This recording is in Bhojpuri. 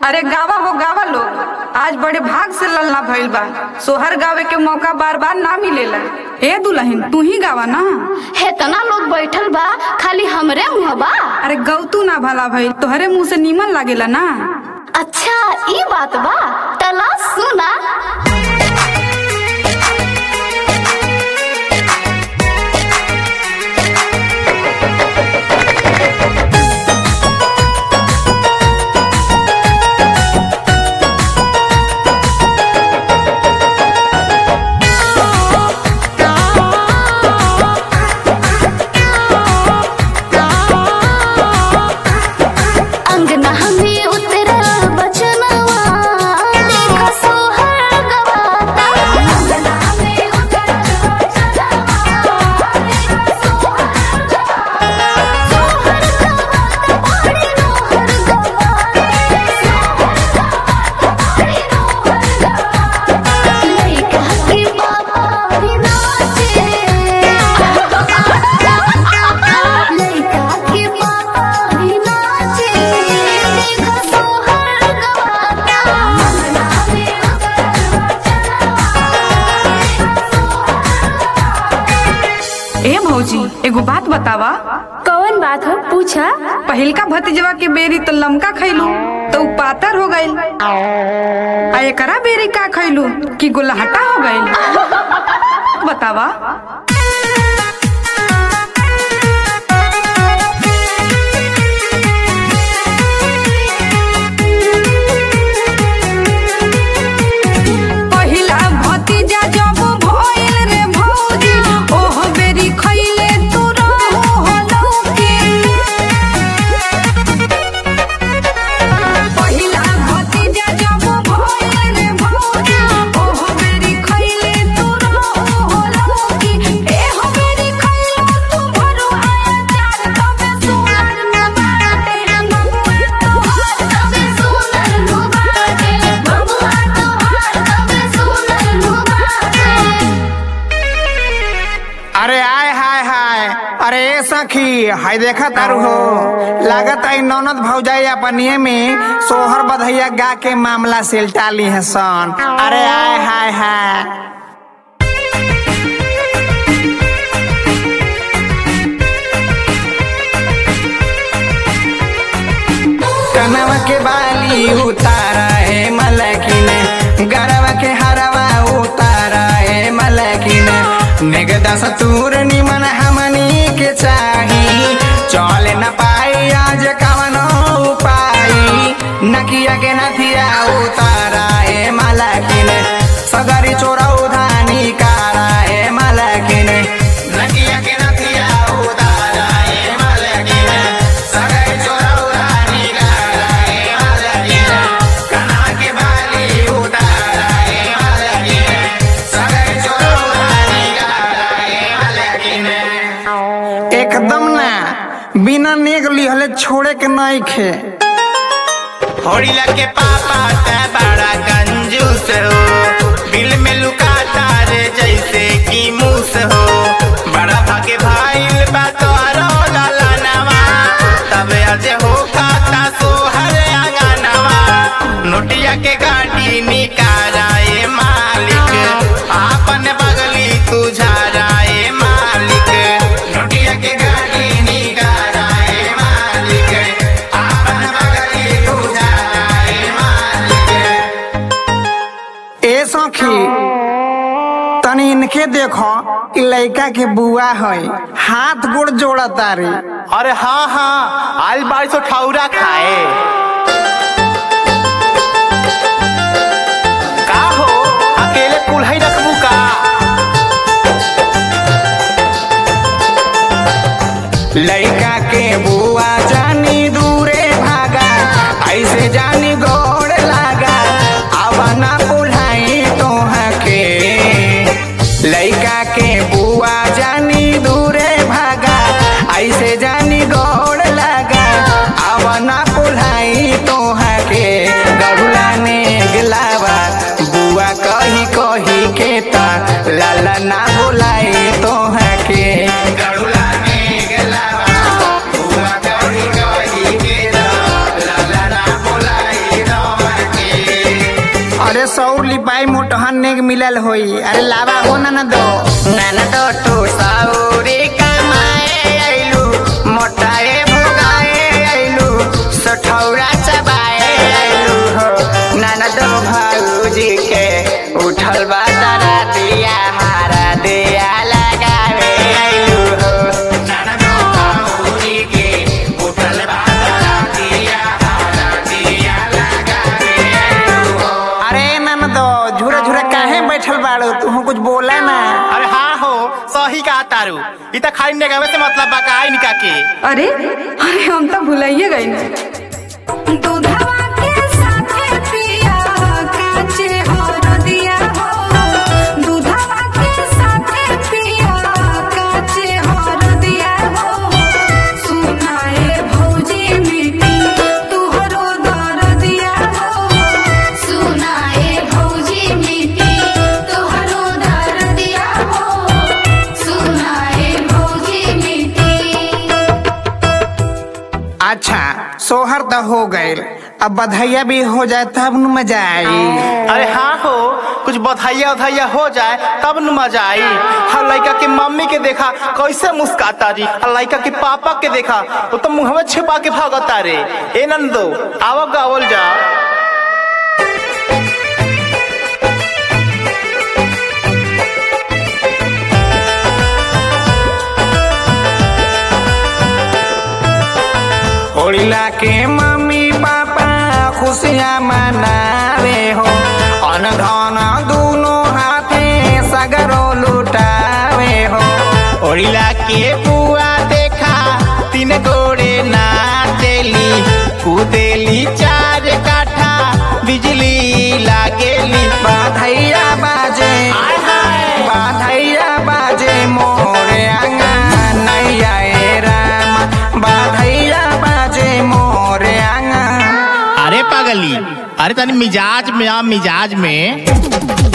अरे गावा हो गावा लोग आज बड़े भाग से लल्ला भइल बा सोहर गावे के मौका बार बार ना मिलेला ए दुल्हन तू ही गावा ना हेतना लोग बैठल बा खाली हमरे मुँह बा अरे गौतू ना भला भइल तोहरे मुंह से नीमन लागेला ना अच्छा ई बात बा तला सुना अंगना हमें उतरल बचनवा देख सोहर गवाता अंगना हमें उतरल बचनवा देख सोहर गवाता सोहर गवाता बड़ी नोहर गवाता सोहर गवाता बड़ी नोहर गवाता लइका के बाबा भी नाचे लइका के बाबा भी नाचे देख सोहर गवाता अंगना में उतरल ए भौजी एगो बात बतावा कौन बात हो पूछा पहिलका भतीजवा के बेरी तो लमका खैलू तो उ पातर हो गइल आ एकरा बेरी का खैलू कि गोलहटा हो गइल बतावा पहिला भतीजा जब भइल रे भौजी ओह बेरी खइले तू रहू होलौके पहिला भतीजा जब भइल रे भौजी ओह बेरी खइले तू रहू होलौके एह बेरी खइले तू भरू आया चार तबे सुनर न बाटे बबुआ तोहार तबे सुनर न बाटे बबुआ तोहार तबे सुनर न बाटे अरे आय हाय हाय अरे ए सखी हाय देखा तारू हो लागत आई ननद भौजाई अपनिए में सोहर बधैया गा के मामला सिलटा ली है सन अरे आय हाय हाय कनवा के बाली उतारा है मलकिने गरवा के हरवा उतारा है मलकिने निगदा सतूर निमन हमनी के चाही चले न पाई आज कवनो उपाय नकिया के नथिया उतारा है मलकिने सगरी चोरा उधानी कारा है मलकिने नकिया के नथिया उतारा है मलकिने सगरी चोरा उधानी कारा है मलकिने कना के बाली उतारा है मलकिने सगरी चोरा उधानी कारा है मलकिने एकदम ना बिना नेग लिहले छोड़े के नहीं खे होड़िला के पापा ते बड़ा कंजूस हो बिल में लुकाता रे जैसे कि मूस हो बड़ा भागे भाईल बा तोरो ललनवा तबे आज हो खाता सोहर आंगनवा नोटिया के गाड़ी निकाराए मालिक आपन बगली तू झाराए मालिक नोटिया के गाड़ी निकाराए मालिक आपन बगली तू झाराए मालिक ए सखी तनी इनके देखो इ लइका के बुआ है हाथ गोड़ जोड़ा तारी अरे हाँ हाँ आइल बारिश तो ठौरा खाए का हो अकेले कुल्हाई रखबू का लइका के बुआ जानी दूरे भागा ऐसे जानी गोड़ लागा आवना पुल्हाई तोहा के लइका के बुआ जानी दूरे भागा ऐसे जानी गोड़ लागा आवना पुल्हाई तोहा के गरुला ने गिलावा बुआ कही कही के ता लाला ना बुलाई तोहा के गरुला ने गिलावा बुआ अरे सौर लिपाई मोटहन नेग मिलल होई अरे लावा हो ना ना दो ननदो तू सौरी कमाए आइलू मोटाए भोगाए आइलू सठौरा चबाए आइलू हो ननदो भाऊजी के उठल बा तारा दिया हारा दिया लगावे आइलू हो ननदो भाऊजी के उठल बा तारा दिया हारा दिया लगावे आइलू हो अरे ना ना दो झूरा झूरा काहे बैठल बाड़ो तू कुछ बोला ना अरे हाँ हो सही कहा तारू इ त खाली नेगावे से मतलब बा का निका के अरे अरे हम तो भुलाइए गए दूधवा के साथे पिया काचे हरदिया हो दूधवा के साथे पिया काचे हरदिया हो सुनाए भौजी मिट्टी तुहरो दरदिया हो सुनाए भौजी मिट्टी तोहरो दरदिया हो सुनाए भौजी मिट्टी अच्छा सोहर तो हो गए अब बधैया भी हो जाए तब न मजा आई अरे हाँ हो कुछ बधाइया उधाइया हो जाए तब न मजा आई हर लड़का के मम्मी के देखा कैसे मुस्काता री हर लड़का के पापा के देखा वो तो मुंह में छिपा के भागता रे ए नंदो आवो गावल जा होलिला के मम्मी पापा खुशियाँ मनावे हो अन धन दोनों हाथे सगरो लुटावे हो ओड़िला के बुआ देखा तीन गोड़े नाचेली कूदेली चार काठा बिजली लागेली बाधैया बाजे बाधैया बाजे मोरे आंगन नैया ए राम बाधैया बाजे मोरे आंगन अरे पगली अरे तनी मिजाज में आ मिजाज में